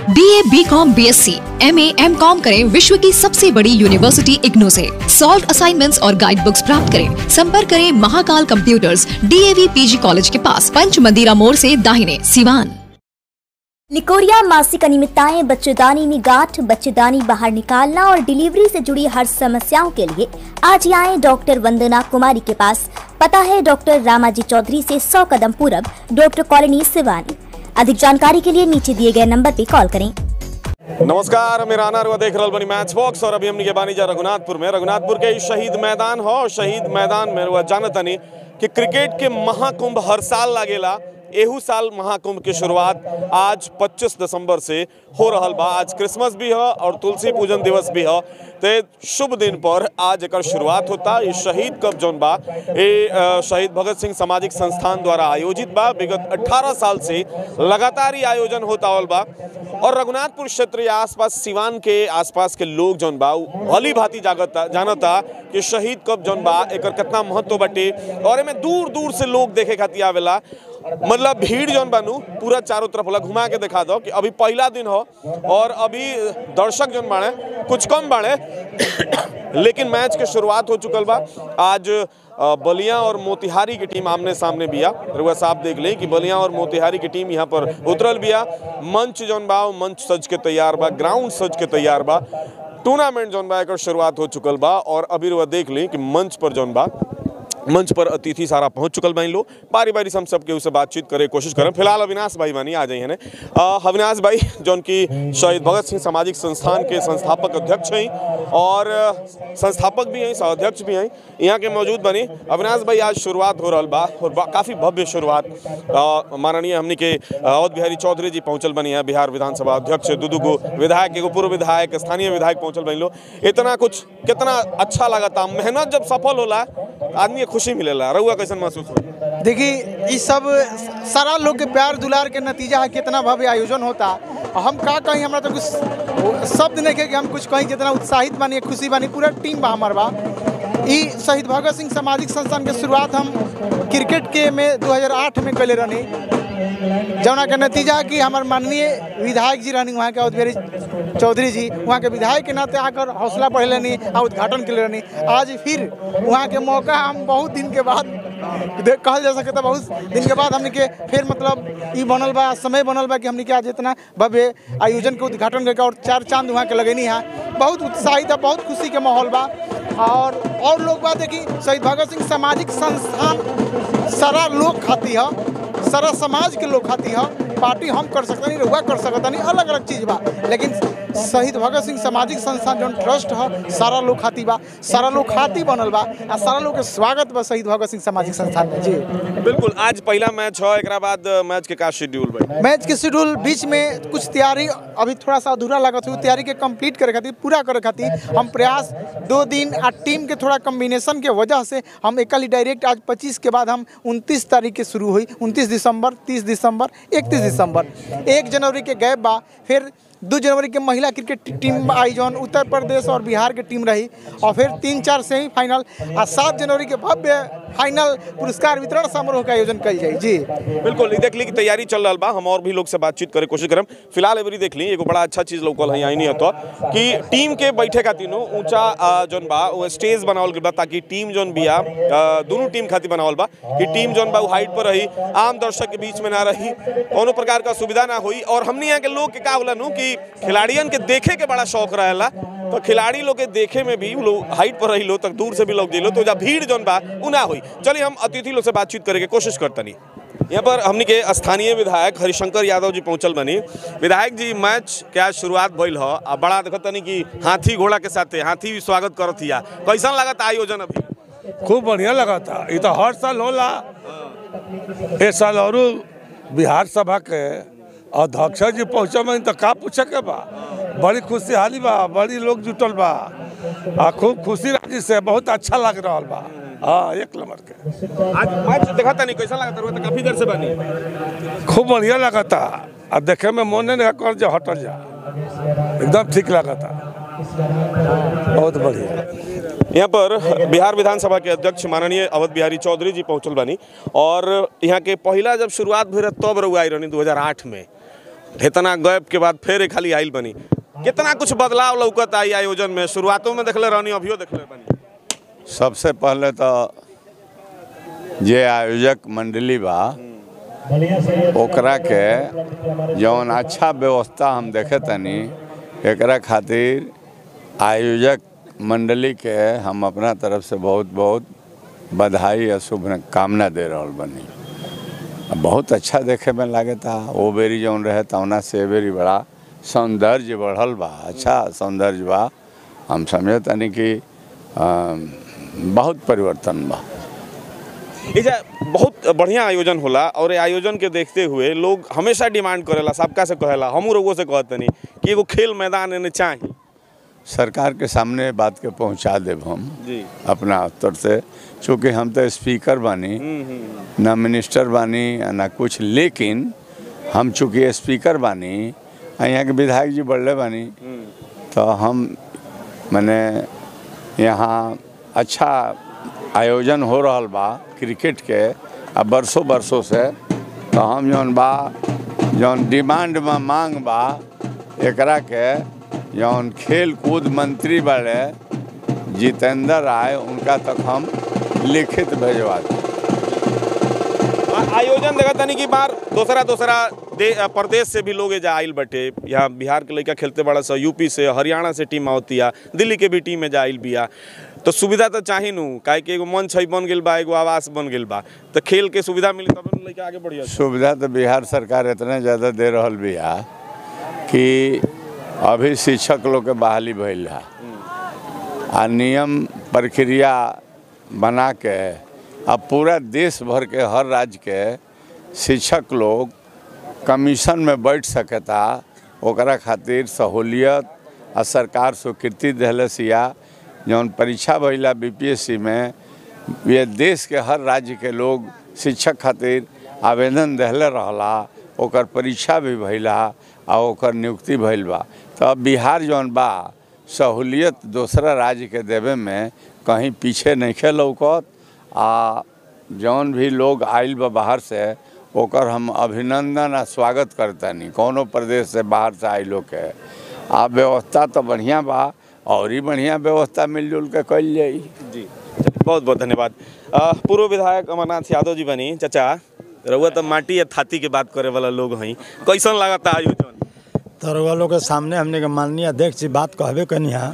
B A B com B S C M A M com करें विश्व की सबसे बड़ी यूनिवर्सिटी इग्नू से सॉल्व असाइनमेंट्स और गाइड बुक्स प्राप्त करें संपर्क करें Mahakal computers DAV PG college के पास पंच मंदिरा मोड़ से दाहिने सिवान निकोरिया मासिक अनियमितताएं बच्चेदानी में गांठ बच्चेदानी बाहर निकालना और डिलीवरी से जुड़ी हर समस्याओं के लिए आज ही आए डॉक्टर वंदना कुमारी के पास पता है डॉक्टर रामाजी चौधरी से 100 कदम पूरब डॉक्टर कॉलोनी सिवानी अधिक जानकारी के लिए नीचे दिए गए नंबर पर कॉल करें नमस्कार मेरा आना रुआ देख रहल बनी मैच बॉक्स और अभी हमनी के बानी जा रघुनाथपुर में रघुनाथपुर के ई शहीद मैदान हो शहीद मैदान में रुआ जानतनी कि क्रिकेट के महाकुंभ हर साल लागेला एहू साल महाकुंभ की शुरुआत आज 25 दिसंबर से हो रहल बा आज क्रिसमस भी है और तुलसी पूजन दिवस भी है ते शुभ दिन पर आज एकर शुरुआत होता ये शहीद कप जौन बा ये अ, शहीद भगत सिंह सामाजिक संस्थान द्वारा आयोजित बा विगत 18 साल से लगातार ही आयोजन होता आवल बा और रघुनाथपुर क्षेत्र या आसपास सिवान के आसपास के लोग जौन बा उ भली भांति जागता जानता कि शहीद कब जौन बा एकर कितना महत्व बाटे और एमे दूर दूर से लोग देखे खातिर आवेला मतलब भीड़ जौन बानू पूरा चारों तरफ होला घुमा के दिखा दो कि अभी पहला दिन हो और अभी दर्शक जौन बाड़े कुछ कम बाड़े लेकिन मैच के शुरुआत हो चुकल बा आज अ, बलिया और मोतिहारी की टीम आमने सामने बिया रुआ साहब देख लें कि बलिया और मोतिहारी की टीम यहाँ पर उतरल बिया मंच जौन बा उ मंच सज के तैयार बा ग्राउंड सज के तैयार बा टूर्नामेंट जौन बा एकर शुरुआत हो चुकल बा और अभी रुआ देख लें कि मंच पर जौन बा मंच पर अतिथि सारा पहुंच चुकल बानी लो बारी बारी से हम सबके उससे बातचीत करे कोशिश करें फिलहाल अविनाश भाई बानी आ जाइए ने अविनाश भाई जौन की शहीद भगत सिंह सामाजिक संस्थान के संस्थापक अध्यक्ष हैं और अ, संस्थापक भी हैं सह अध्यक्ष भी हैं यहाँ के मौजूद बनी अविनाश भाई आज शुरुआत हो रहा बा और बा, काफ़ी भव्य शुरुआत अ, माननीय हमनी के अवध बिहारी चौधरी जी पहुंचल बनी है बिहार विधानसभा अध्यक्ष दू दू गो विधायक एगो पूर्व विधायक स्थानीय विधायक पहुंचल बनी लो इतना कुछ कितना अच्छा लगता मेहनत जब सफल होला आदमी के खुशी मिलेला रहुआ कैसन महसूस हो देखिए ये सब सारा लोग के प्यार दुलार के नतीजा है कितना भव्य आयोजन होता और हम का कहीं हमरा तो कुछ शब्द नहीं है कि हम कुछ कहीं जितना उत्साहित बानी खुशी बानी पूरा टीम बा हमार बा ई शहीद भगत सिंह सामाजिक संस्थान के शुरुआत हम क्रिकेट के में 2008 में कैले रहनी जौना के नतीजा है कि हमार माननीय विधायक जी रहनी वहाँ के अवधेरी चौधरी जी वहाँ के विधायक के नाते आकर हौसला बढ़े रहनी आ उद्घाटन के रहनी आज फिर वहाँ के मौका हम बहुत दिन के बाद दे- कहल जा सके बहुत दिन के बाद हमने के फिर मतलब ई बनल बा समय बनल बा कि हमने के आज इतना भव्य आयोजन के उद्घाटन करके और चार चांद वहाँ के लगेनी है बहुत उत्साहित है बहुत खुशी के माहौल बा और और लोग बा देखी शहीद भगत सिंह सामाजिक संस्थान सारा लोग खाती है सारा समाज के लोग खाती है पार्टी हम कर सकता नहीं रहुआ कर सकता नहीं अलग अलग चीज बा लेकिन शहीद भगत सिंह सामाजिक संस्थान जौन ट्रस्ट है सारा लोग खाती बा सारा लोग खाती बनल बा आ सारा लोग के स्वागत बा शहीद भगत सिंह सामाजिक संस्थान में जी बिल्कुल आज पहला मैच हो एकरा बाद मैच के का शेड्यूल भाई मैच के शेड्यूल बीच में कुछ तैयारी अभी थोड़ा सा अधूरा लगत हुई तैयारी के कंप्लीट करे खातिर पूरा करे खातिर हम प्रयास दो दिन आ टीम के थोड़ा कम्बिनेशन के वजह से हम एकल ही डायरेक्ट आज 25 के बाद हम 29 तारीख के शुरू हुई 29 दिसंबर 30 दिसंबर 31 दिसंबर एक जनवरी के गैप बा फिर दो जनवरी के महिला क्रिकेट टीम आई जौन उत्तर प्रदेश और बिहार के टीम रही और फिर तीन चार सेमीफाइनल और सात जनवरी के भव्य फाइनल पुरस्कार वितरण समारोह का आयोजन कल जाए जी बिल्कुल ई देख ली कि तैयारी चल रहा बा हम और भी लोग से बातचीत करे कोशिश करम फिलहाल एवरी देख ली एगो बड़ा अच्छा चीज लोकल है नहीं तो कि टीम के बैठे खातिर नु ऊंचा अ, जौन बा वो स्टेज बनावल गइल बा ताकि टीम जौन बिया अ, दोनों टीम खातिर बनावल बा कि टीम जौन बा हाइट पर रही आम दर्शक के बीच में ना रही कोनो प्रकार का सुविधा ना हुई और हमने यहाँ के लोग के का होला नु कि खिलाड़ियन के देखे के बड़ा शौक रहेला तो खिलाड़ी लोग के देखे में भी उ लोग हाइट पर रही लो तक दूर से भी लोग जिलो तो जा भीड़ जौन बा उ ना हुई चलिए हम अतिथि लोग से बातचीत करे के कोशिश करतनी यहाँ पर हमनी के स्थानीय विधायक हरिशंकर यादव जी पहुंचल बनी विधायक जी मैच के आज शुरुआत भइल ह आ बड़ा देखत तनी कि हाथी घोड़ा के साथे हाथी भी स्वागत करत हिया कैसन लागत आयोजन अभी खूब बढ़िया लगा था ये तो हर साल होला इस साल और बिहार सभा के अध्यक्ष जी पहुँचे में तो का पूछे के बा बड़ी खुशहाली बा बड़ी लोग जुटल बा आ खूब खुशी राजी से बहुत अच्छा लग रहा बा हाँ एक नंबर के आज मैच देखत तनी कैसन लागत रहा कफी देर से बनी खूब बढ़िया लगा था आ देखे में मोने नहीं कर जा हटल जा एकदम ठीक लगा था बहुत बढ़िया यहाँ पर बिहार विधानसभा के अध्यक्ष माननीय अवध बिहारी चौधरी जी पहुंचल बानी और यहाँ के पहला जब शुरुआत भइल रहे तब रहुआ आई रहनी 2008 में इतना गैप के बाद फिर एक खाली आइल बनी कितना कुछ बदलाव लौकत आई आयोजन में शुरुआतों में देखले रहनी अभियो देखले बनी सबसे पहले तो जे आयोजक मंडली बा ओकरा के जौन अच्छा व्यवस्था हम देखे तनी एकरा खातिर आयोजक मंडली के हम अपना तरफ से बहुत बहुत बधाई और शुभकामना दे रहल बनी बहुत अच्छा देखे में लागता वो बेरी जौन रहे तौना से ए बेरी बड़ा सौंदर्य बढ़ल बा अच्छा सौंदर्य बा हम समझे तनी कि अम, बहुत परिवर्तन बा एजा बहुत बढ़िया आयोजन होला और ये आयोजन के देखते हुए लोग हमेशा डिमांड करेला सबका से कहेला हमू लोगों से कहतनी कि एगो खेल मैदान एने चाही सरकार के सामने बात के पहुंचा देब हम जी अपना स्तर से चूँकि हम तो स्पीकर बानी ना मिनिस्टर बानी आ ना कुछ लेकिन हम चूँकि स्पीकर बानी आ यहाँ के विधायक जी बढ़ले बानी तो हम मैंने यहाँ अच्छा आयोजन हो रहल बा क्रिकेट के आ बरसों बरसों से तो हम जौन बा जौन डिमांड में मांग बा एकरा के जौन खेल कूद मंत्री बाड़े जितेंद्र राय उनका तक हम लिखित भेजवा दें आ- आयोजन देखा तनी की बार दूसरा दूसरा दे अ, प्रदेश से भी लोग एजा आइल बटे यहाँ बिहार के लड़का खेलते बड़ा सा यूपी से हरियाणा से टीम आवतिया दिल्ली के भी टीम में जा आइल बिया तो सुविधा तो चाही नु काहे कि एगो मंच है बन गेल बा एगो आवास बन गेल बा तो खेल के सुविधा मिली तब न लड़का आगे बढ़िया सुविधा तो बिहार सरकार इतना ज़्यादा दे रहल बिया कि अभी शिक्षक लोग के बहाली भइल है आ नियम प्रक्रिया बना के अब पूरा देश भर के हर राज्य के शिक्षक लोग कमीशन में बैठ सकता ओकरा खातिर सहूलियत आ सरकार स्वीकृति दिलस या जौन परीक्षा भइला बीपीएससी में ये देश के हर राज्य के लोग शिक्षक खातिर आवेदन दिले रहला ओकर परीक्षा भी भइला आ ओकर नियुक्ति भइल बा तो अब बिहार जौन बा सहूलियत दूसरा राज्य के देवे में कहीं पीछे नहीं लौकत आ जौन भी लोग आइल बा बाहर से ओकर हम अभिनंदन आ स्वागत करतनी कोनो प्रदेश से बाहर से आइल लोग के आ व्यवस्था तो बढ़िया बा और ही बढ़िया व्यवस्था मिलजुल के कल जाई जी बहुत बहुत धन्यवाद अ, पूर्व विधायक अमरनाथ यादव जी बनी चाचा रउआ तो माटी या थाती के बात करे वाला लोग हई कैसन लागता आयोजन तो रउआ लोग के सामने हमने के माननीय अध्यक्ष जी बात कहबे कनी हा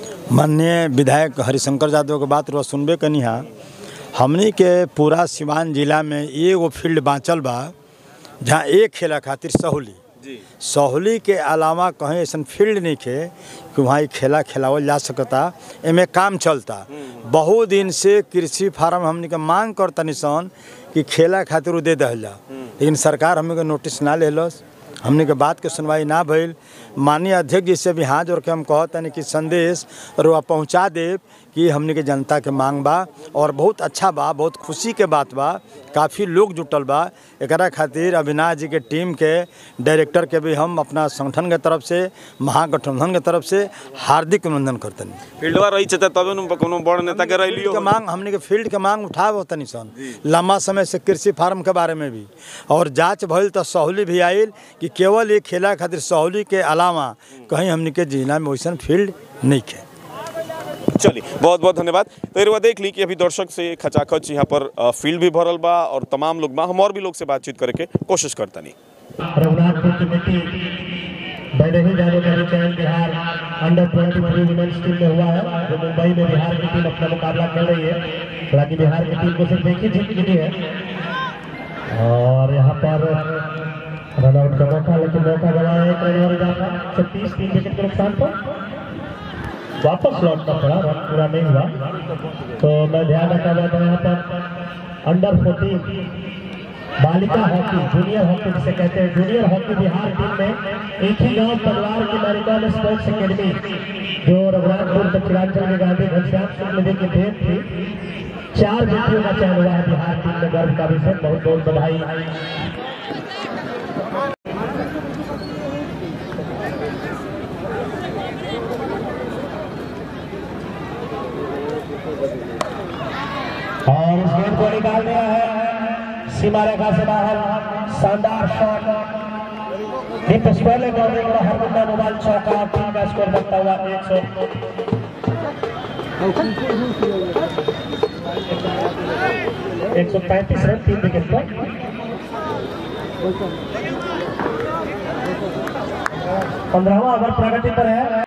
माननीय विधायक हरिशंकर यादव के बात रउआ सुनबे कनी हा हमनी के पूरा सिवान जिला में एगो फील्ड बाँचल बा जहाँ एक खेला खातिर सहूली जी सहूली के अलावा कहीं ऐसा फील्ड नहीं खे कि वहाँ ई खेला खिलावल जा सकता एमे काम चलता बहुत दिन से कृषि फार्म हमनी के मांग करता निसन कि खेला खातिर उ दे दहल जा लेकिन सरकार हमनी के नोटिस ना लेलस हमनी के बात के सुनवाई ना भइल माननीय अध्यक्ष जी से भी हाथ जोड़ के हम कहतनी कि संदेश रुआ पहुँचा देव कि हमनी के जनता के मांग बा और बहुत अच्छा बा बहुत खुशी के बात बा काफ़ी लोग जुटल बा एकरा खातिर अविनाश जी के टीम के डायरेक्टर के भी हम अपना संगठन के तरफ से महागठबंधन के तरफ से हार्दिक अभिनंदन करतनी फील्डवा रही चाचा तबे नु कोनो बड़ नेता के रही फील्ड के मांग हमने के फील्ड के मांग उठाव तनी सन लंबा समय से कृषि फार्म के बारे में भी और जांच भइल तो सहूली भी आयल कि केवल ये खेला खातिर सहूली के अलावा कहीं हमने के जिला में वैसन फील्ड नहीं खे चलिए बहुत बहुत धन्यवाद तो रुआ देख ली कि अभी दर्शक से खचाखच यहाँ पर अ, फील्ड भी भरल बा और तमाम लोग बा हम और भी लोग से बातचीत करे के कोशिश करतनी रघुनाथपुर की मिट्टी बने ही जाने का चयन Bihar under twenty three women's team में हुआ है जो मुंबई में बिहार की टीम अपना मुकाबला कर रही है हालांकि बिहार की टीम को सिर्फ एक ही जीत मिली है और यहाँ पर रनआउट का मौका लेकिन मौका गवाया एक रन और इजाफा छत्तीस तीन विकेट के नुकसान पर वापस लौटना पड़ा रन पूरा नहीं हुआ तो मैं ध्यान रखा जाता है यहाँ पर अंडर फोर्टीन बालिका हॉकी जूनियर हॉकी जिसे कहते हैं जूनियर हॉकी बिहार टीम में एक ही गांव परिवार की बालिका में स्पोर्ट्स एकेडमी जो रघुनाथपुर दक्षिणांचल में गांधी घनश्याम सिंह नदी की देन थी चार बेटियों का चयन हुआ है बिहार टीम में गर्व का विषय बहुत बहुत बधाई और इस गेंद को निकाल दिया है सीमा रेखा से बाहर शानदार शॉट दीप स्क्वायर ले गए बड़ा हरमंदा मोबाइल चौका टीम का स्कोर बनता हुआ एक सौ एक सौ पैंतीस रन तीन विकेट पर पंद्रहवा ओवर प्रगति पर है